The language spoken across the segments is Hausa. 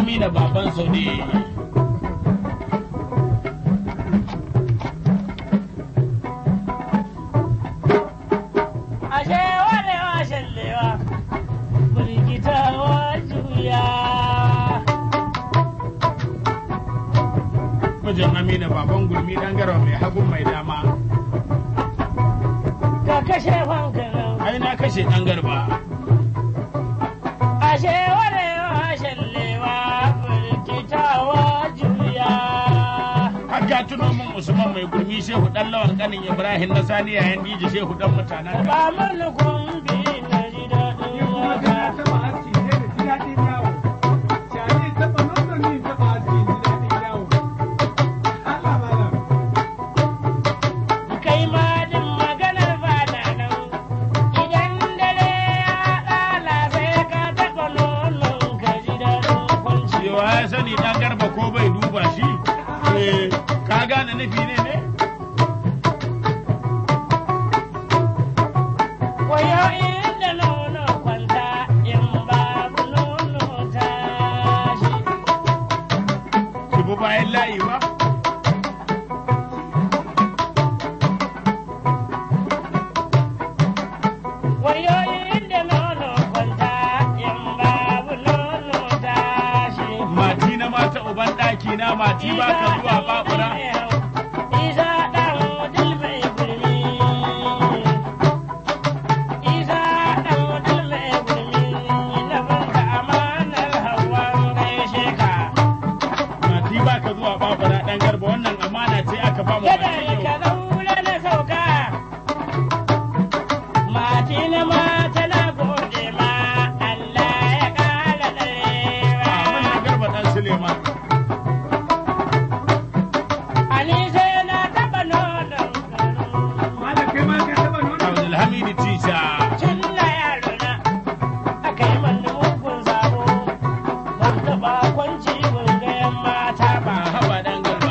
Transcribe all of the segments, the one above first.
amina baban su ne ashe warewa shallewa firgitawa juya mijin amina baban gurmi dan garba mai hagun mai dama ka kashe fankanan ai na kashe dan garba ashe warewa shallewa firgitawa juya har ka tuno min usman mai gurmi shehu dan lawan kanin ibrahim na sani yayan diji shehu dan mutanen ka ba mana kumbi na ji daɗin waka kai ma din maganar fada nan idan dare ya ɗala sai ka taɓa nonon ka ji daɗin kwanci cewa ya sani dan garba ko bai duba shi eh ka gane nufi ne ne wayo inda nono kwanta in babu nono tashi ki bi bayan layi ba wayo inda nono kwanta in babu nono tashi mati na mata uban daki na mati ba ka zuwa babura Isa ɗan wudil mai gurmi. Isa ɗan wudil mai gurmi. Na banka amanar hawan gaishe ka. mati ba ka zuwa babura dan garba wannan amana ce aka ba mu Kada mati ka yau zaura na sauka. Mati na mata na gode ma. Allah ya ƙara a ɗarewa. mana garba dan suleiman Ani sai na taɓa nonon garin. abdulhamid tisha Tun na yaro na aka yi mani mugun zabo ban taɓa kwanci ban ga yan mata ba ba. haba dan garba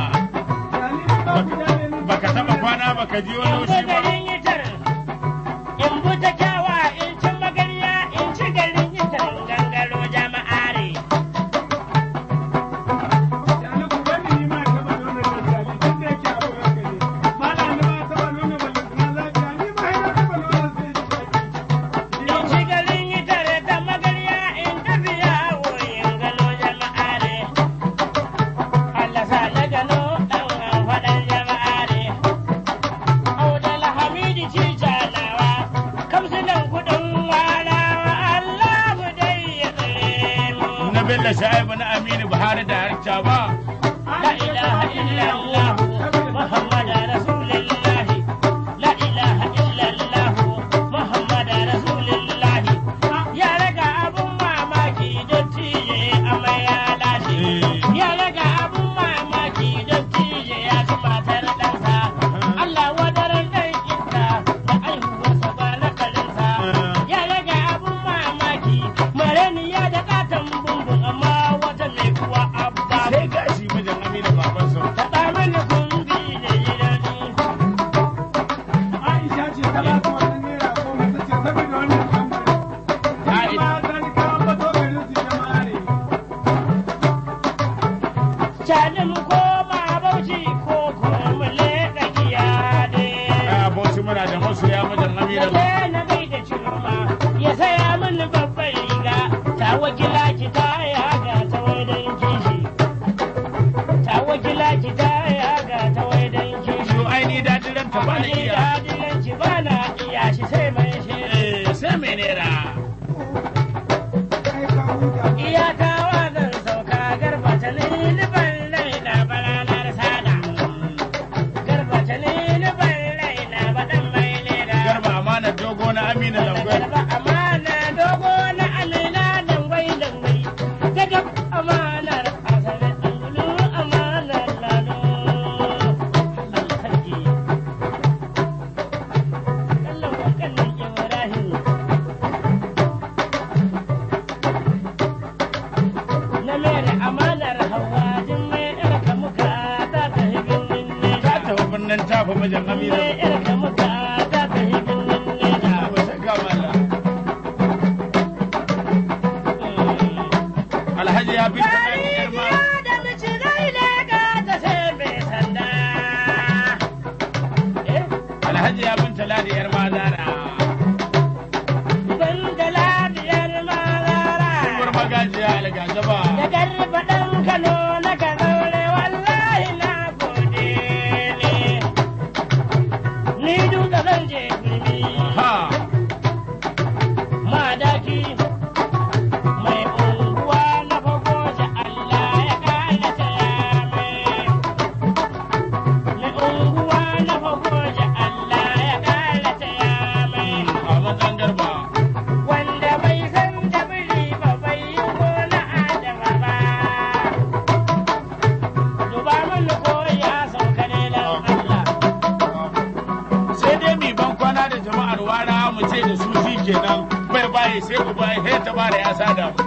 baka taba kwana baka ji wani In bi shi ba garin yitar, in bi ta kyawa, in ci magarya, in ci garin yitar gangaro jama'are. In ci garin yitar ta magarya, in tafi yawo, in gano jama'are. Allah sa na gano ɗan faɗan jama'are. Audal Hamidi ci jalawa, kamsunan kuɗin warawa, Allah mu dai ya tsare mu. na bello sha'ibu na aminu buhari da harca ba La ilaha illallah, Muhammad Rasulullah. La ilaha illallah, Muhammad Rasulullah. Ya raga abun mamaki dottiye amai ya lashe. Ya raga abun mamaki dottiye ya ci matar ɗansa. Allah wadaran ɗan inda da aihuwarsa ba na kalinsa. Ya raga abun mamaki mareniya da ƙaton bumbun amma wata mai kuwa abba. sai gashi mijin aminu baban sau Faɗa mana kumbi da yi daɗi. Cani mu koma bauchi ko kuma mu leƙa giyade. a bauchi muna da masoya mijin Na aminu je na gaida ciroma ya saya mini babbar riga ta wakila ki ta yaga ta waidan kishi. Ta wakila ki ta yaga ta waidan kishi. yo ai ni dadin ranta ba na Ni iya dadilanci ba na iya shi sai mai shi. eh sai mai nera Iyaka zan sauka garba ta ni ban raina ba girma. Hajiya da mici gaile ga ta sai mai sanda. Eh, Alhaji ya bin taladi yar mazara. ban da lafiyar mazara. Uwar magajiya algazaba. Da garba ɗan Kano na ka zaure wallahi na gode ne. Ni duka zan je gurmi. Ha. Madaki mai unguwa na fagoji Allah ya kara taya mai. Mai unguwa na fagoji Allah ya kara taya mai. Ahmad dan garba. Wanda bai san da biri ba bai yi ko na adama ba. Duba mana ko ya sauka ne dan Allah. Sai dai mi ban kwana da jama'ar wara mu ce da su shi kenan. Bai baye sai ku baye sai ta bara ya sada mu.